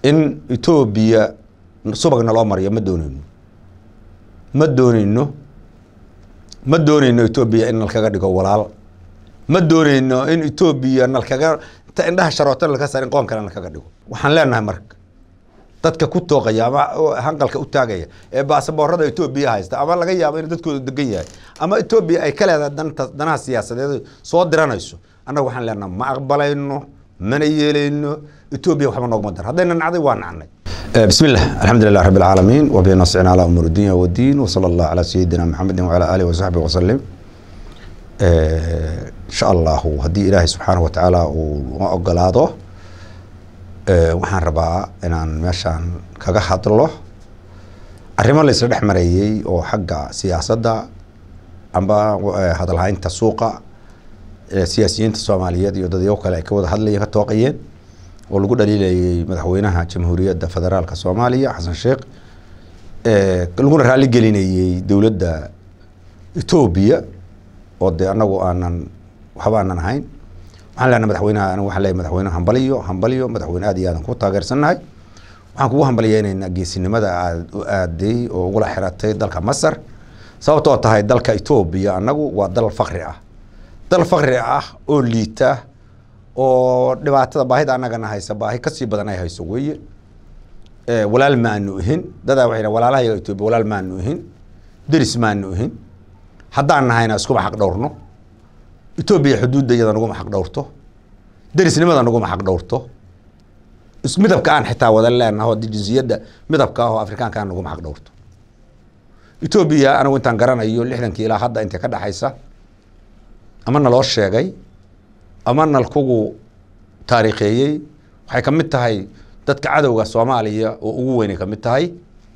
in etoobiya subagna loo mariyo ma dooneyno ma dooneyno ma dooneyno etoobiya in nalkaga dhigo walaal ma dooneyno in etoobiya nalkaga inta indhaha sharoota nalka saar in qoon kale nalkaga dhigo waxaan leenahay marka dadka ku tooqaya ama hanqalka u taagaya ee baasaboorada etoobiya haysta ama laga yaabo in dadkooda degan yahay ama etoobiya ay ka leedahay danta danaha siyaasadeed soo diranayso annaga waxaan leenahay ma aqbalayno mana yeelayno etoobiya waxba noogma dar haddayna nacday waa nacnay بسم الله الحمد لله رب العالمين وبه نصعنا على أمور الدنيا والدين وصلى الله على سيدنا محمد وعلى آله وصحبه وسلم إن شاء الله هدي إلهي سبحانه وتعالى وأقلاده waxaan rabaa inaan meeshaan kaga hadlo arrimo la isla dhex mareeyey oo xagga siyaasadda amba hadalhaynta suuqa siyaasiyiinta soomaaliyeed iyo dadyo kale ay ka wada hadlayeen ka tooqayeen oo lagu dhaliilayay madaxweynaha jamhuuriyadda federaalka soomaaliya xasan sheekh laguna raali gelinayey dowladda etoobiya oo dee anagu aanan waxba aanan ahayn waxaan leenahay madaxweynaha anigu waxaan leeyahay madaxweyne hambaliyo hambaliyo madaxweyne aad iyo aadan ku taageersannahay waxaan kugu hambaliyeynaynaa geesinimada aad u aaday oo ugula xiratay dalka masar sababtoo tahay dalka etoobiya annagu waa dal fakri ah dal fakri ah oo liita oo dhibaatada baahida annagana haysa baahi kasii badan ay hayso weeye walaal ma aanu ihin dadaa waxay walaalaha yaga etoobiya walaal ma aanu ihin deris ma aanu ihin haddaan nahayna iskuma xaq dhowrno etoobiya xuduudda iyada naguma xaq dhowrto derisnimada naguma xaq dhowrto midabka aan xitaa wada leenaho jinsiyadda midabka ah oo afrikaanka aan naguma xaq dhowrto etoobiya anigu intaan garanayo lixdankii ilaa hadda intay ka dhexaysa ama naloo sheegay ama nalkugu taariikheeyey waxay ka mid tahay dadka cadowga soomaaliya oo ugu weynay ka mid tahay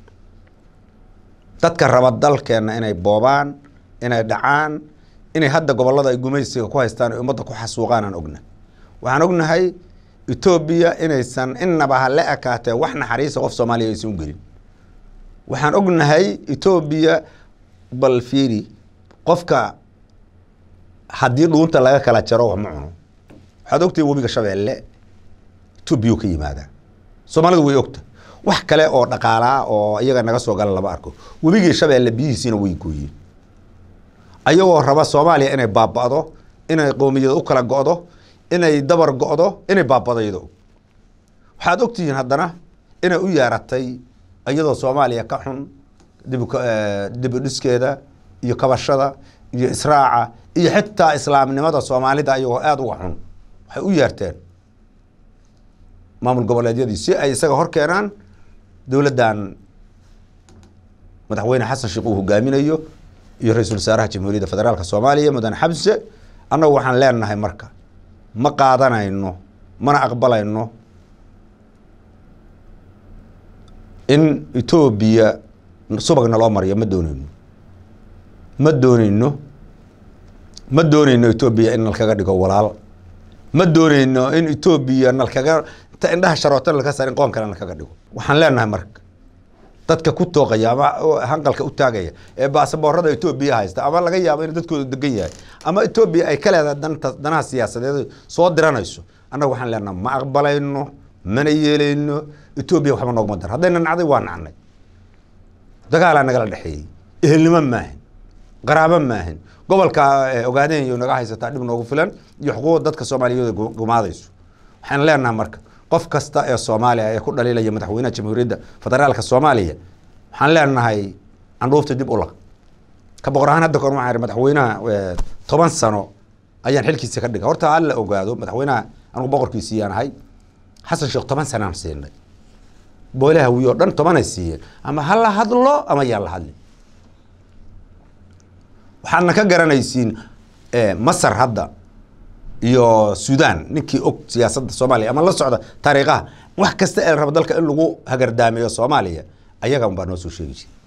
dadka raba dalkeenna inay boobaan inay dhacaan inay hadda gobollada ay gumaysiga ku haystaan ay ummadda ku xasuuqaan aan ogna waxaan ognahay etoobiya inaysan innaba ha la ekaatee wax naxariisa qof soomaaliya aysan u gelin waxaan ognahay etoobiya bal fiiri qofka haddii dhuunta laga kala jaro wax ma cuno waxaad ogtahay webiga shabeelle etoobiya ka yimaadaa soomaalidu way ogta wax kale oo dhaqaalaa oo iyaga naga soo gala lama arko webigii shabeelle biyihiisiina way gooyeen ayagoo raba soomaaliya inay baaba'do inay qoomiyada u kala go'do inay dabar go'do inay baaba'do iyadoo waxaad ogtihiin haddana inay u yeeratay iyadoo soomaaliya ka xun dibudhiskeeda iyo kabashada iyo israaca iyo xitaa islaamnimada soomaalida ayagoo aada uga xun waxay u yeerteen maamul goboleedyadii si ay isaga hor keenaan dowladdan madaxweyne xasan sheekh uu hogaaminayo iyo ra-iisul wasaaraha jamhuuriyadda federaalka soomaaliya mudane xabse annagu waxaan leenahay marka ma qaadanayno mana aqbalayno in etoobiya subagna loo mariyo ma dooneyno ma dooneyno ma dooneyno etoobiya in nalkaga dhigo walaal ma dooneyno in etoobiya nalkaga inta indhaha sharoota nalka saar in qoon kale nalkaga dhigo waxaan leenahay marka dadka ku tooqaya ama hanqalka u taagaya ee baasaboorada etoobiya haysta ama laga yaabo in dadkooda degan yahay ama etoobiya ay ka leedahay danta danaha siyaasadeed soo diranayso annaga waxaan leenahay ma aqbalayno mana yeelayno etoobiya waxba noogma dar haddayna nacday waa nacnay dagaalaa nagala dhexeeyey ehelnimo maahin qaraabo maahin gobolka ogaadeen iyo naga haysataa dhib noogu filan iyo xuquuqda dadka soomaaliyeed gumaadayso waxaan leenahay marka qof kasta ee soomaaliya ee ku dhaliilaya madaxweynaha jamhuuriyadda federaalka soomaaliya waxaan leenahay candhuufta dib u lag ka boqor ahaan hadda kahor waxaan ihi madaxweynaha toban sano ayaan xilkiisa ka dhigay horta alla ogaado madaxweynaha anugu boqorkiisiyaan ahay xasan sheekh toban sanaan siinay boolaha wiyo dhan tobanay siiyeen ama ha la hadlo ama yaan la hadlin waxaadna ka garanaysiin masar hadda iyo sudan ninkii og siyaasadda soomaaliya ama la socda taariikhaha wax kasta ee raba dalka in lagu hagardaameeyo soomaaliya ayaga unbaa noo soo sheegi jira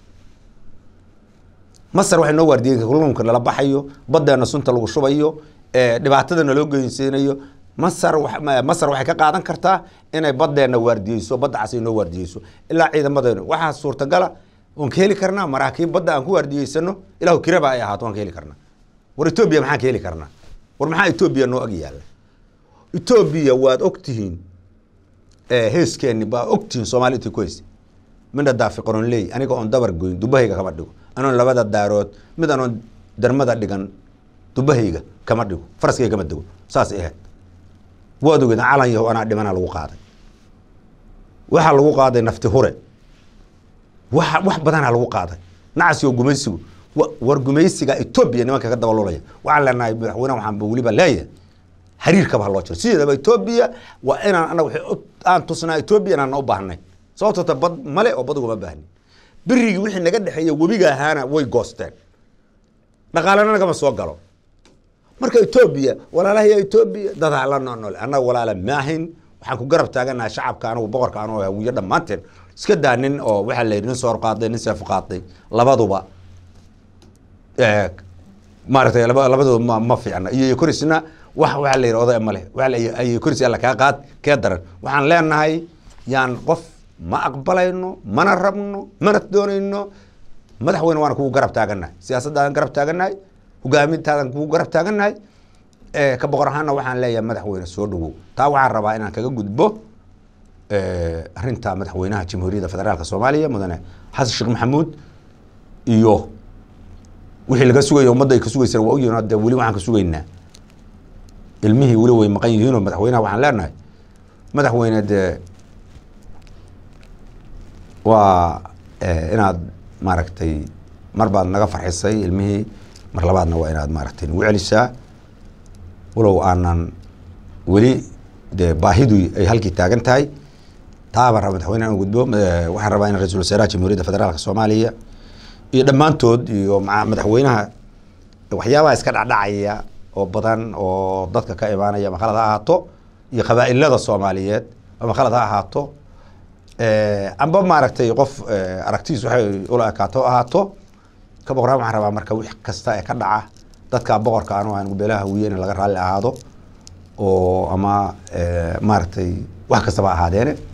masar waxay noo waardiyeen kalluunka nala baxayo baddeena sunta lagu shubayo dhibaatada naloo geynsiinayo masar masar waxay ka qaadan kartaa inay baddeena waardiyeyso badda cas ay noo waardiyeyso ilaa ciidamadeenu waxaa suurtagala waan ka heli karnaa maraakiib badda aan ku waardiyeysano ilahu kiraba ay ahaato waan ka heli karnaa war etoobiya maxaan ka heli karnaa war maxaa etoobiya noo ag yaalla etoobiya waad ogtihiin heeskeeni baa ogtihin soomaali intii ku heysay midna daafi qoronley aniga oon dabar goyn dubahayga kama dhigo anoon labada daarood mid anoon darmada dhigan dubahayga kama dhigo faraskayga kama dego saasay ahayd waad ogeed calan yaho anaa dhimana lagu qaaday waxaa lagu qaaday nafti hure wa wax badanaa lagu qaaday nacasigo gumaysigu war gumaysiga etoobiya nimanka ka dabalulaya waxaan leenahay madaxweyne waxaan weliba leeyahay xiriirkaba ha loo jiro sideedaba etoobiya waa inaan anaga aan tusnaa etoobiya inaan u baahnay sababtoo ta bad male oo bad ugama baahnin berigii wixii naga dhexeeya webiga ahaana way goosteen dhaqaalena nagama soo galo marka etoobiya walaalahaya etoobiya dadaa la noolnool annaga walaala maahin waxaan ku garab taaganahay shacabka anagu boqorka anoo hawiyo dhammaanteen iska daa nin oo waxaa la yidhi nin soor qaaday nin seef qaaday labaduba maaragtay laba labadooda ma ma fiicna iyo korisna wax waxaa la yidhi oday male waa koris alla kaa qaad kee daran waxaan leenahay yaan qof ma aqbalayno mana rabno mana doonayno madaxweyne waan kugu garab taagannahay siyaasaddaadan garab taagannahay hogaamintaadan kugu garab taagannahay ka boqor ahaana waxaan leeyahay madaxweyne soo dhawow taa waxaan rabaa inaan kaga gudbo arrinta madaxweynaha jamhuuriyadda federaalka soomaaliya mudane xasan sheekh maxamuud iyo wixii laga sugaya ummadda ay ka sugaysaan waa ogyihin de weli waxaan ka sugaynaa ilmihii weli way maqan yihiinoo madaxweynaha waxaan leenahay madaxweyne dee waa inaad maaragtay mar baad naga farxisay ilmihii mar labaadna waa inaad maaragtay nagu celisaa walow aanan weli dee baahidu ay halkii taagan tahay taabaan raba madaxweyne aan gudbo waxaan rabaa in ra-isul wasaaraha jamhuuriyadda federaalka soomaaliya iyo dhammaantood iyo madaxweynaha waxyaabaha iska dhacdhacaya oo badan oo dadka ka imaanaya ama khalad ha ahaato iyo qabaa'ilada soomaaliyeed ama khalad ha ahaato amba maaragtay qof aragtidiis waxay ula ekaato ahaato ka boqoraan waxaan rabaa marka wix kasta ee ka dhaca dadka boqorka anu aan beelaha hawiye in laga raalli ahaado oo ama maaragtay wax kastaba ahaadeene